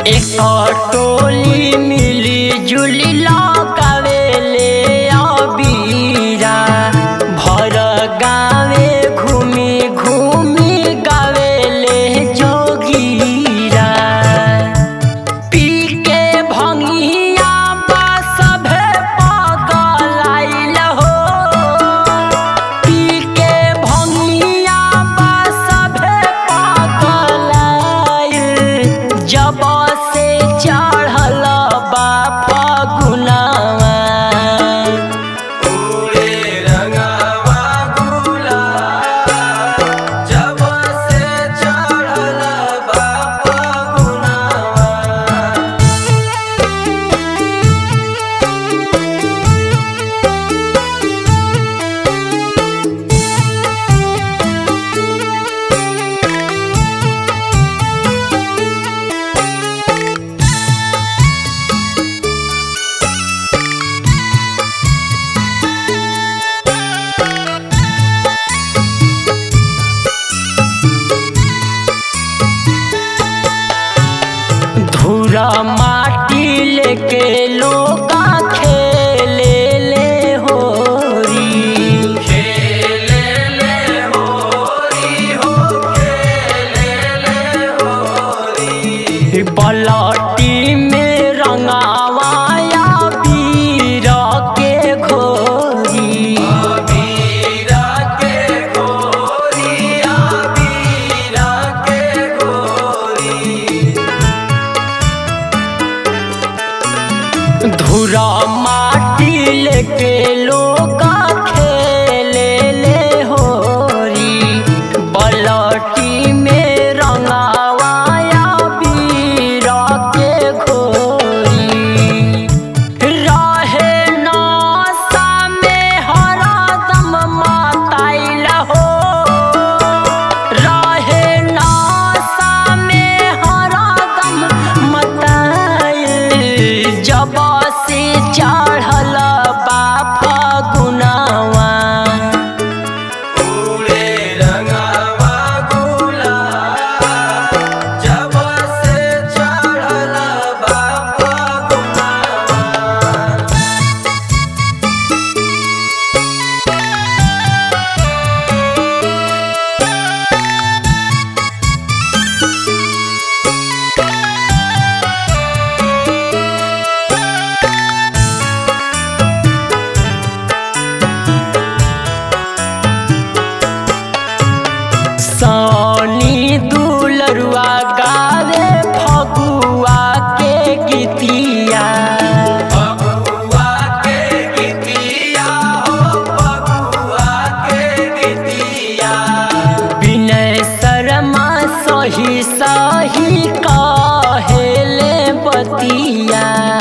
एक टोली मिली जुली लगावेले अबीरा भर गावे घूमी घूमी गावेले जोगीरा पी के भंगिया बा सभे पगलाइल हो पी के भंगिया बा सभे पगलाइल जब से चढ़ल बा फगुनावा पूरे रंगवा गुलाल जब से चढ़ल बा फगुनवा धूरा माटी लेके लोका खेले ले होरी खेले ले होरी हो खेले ले होरी पलटी में रंगावाया बीर के घोरी बीरा के गोरिया बीरा के गोरी धूरा माटी लेके लोका खेले ले होरी पलटी में रंगावाया बीर के घोरी रहे नासा में हरदम माताइल हो रहे नासा में हरदम मताइल जब से चढ़ल बा फगुनावा पूरे रंगवा गुलाल जब से चढ़ल बा फगुनवा सानी दुलरुआ गावे फगुआ के गीतिया फगुआ के गीतिया हो फगुआ के गीतिया विनय शर्मा सही सही कहेले बतिया